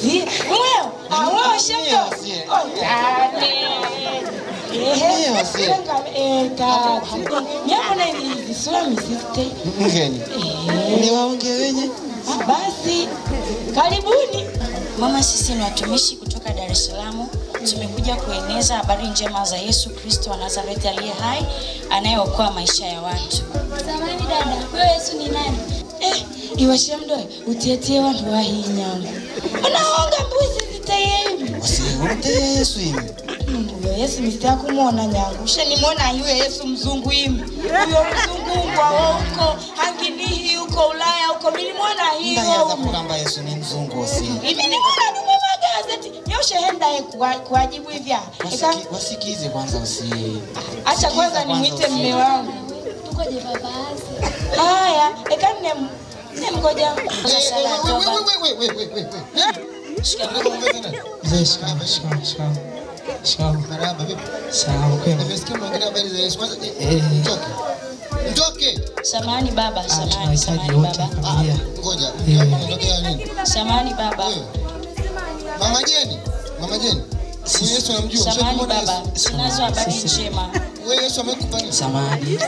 Si, mweo. Ah, mweo shemdo. Ndio, sie. Oh, tane. Ehe. Ndio, sie. Senga, eh, tati. Nyamuna hizi sura misite. Mgeni. Ni waonge wenye. Ah, Basi, karibuni. Mama, sisi ni watumishi kutoka Dar es Salaam. Tumekuja kueneza habari njema za Yesu Kristo wa Nazareti aliye hai anayeokoa maisha ya watu. Samani dada, wewe Yesu ni nani? Eh, iwe shemdo, utietie wantu wa hii nyama. Unaonga mbuzi zitayemi. Usimteye Yesu hivi. Huyo Yesu mistaka kumwona nyangu. Ushanimwona yule Yesu mzungu imi. Huyo mzungu ngwa huko, hanginihi huko Ulaya huko. Milimwona hiyo. Ndayaza kugamba Yesu ni mzungu osi. Ibi nimwona nimwe magazeti. Nyoshe henda ye kuwa- kuwajibu hivya. Eka, Wasiki, wasikize kwanza usi. acha kwanza Sikiza nimwite usi. mme wangu. Tukoje baba Asi? Haya, eka nne nne mgoja. Sala ya toba. Mzee, shikamoo, shikamoo, shikamoo. Shikamoo. Salama kwema. Eh, Mtoke. Samahani baba, ah, samahani, tunahitaji samahani wote baba. familia. Ngoja. Eh. Unatokea nini? Samahani baba. Wewe. Mama Jeni. Mama Jeni. Huyu Yesu anamjua. Samahani Ushamwona baba. Yesu? Tunazo habari Sisi- njema. Wewe Yesu amekupa nini? Samahani.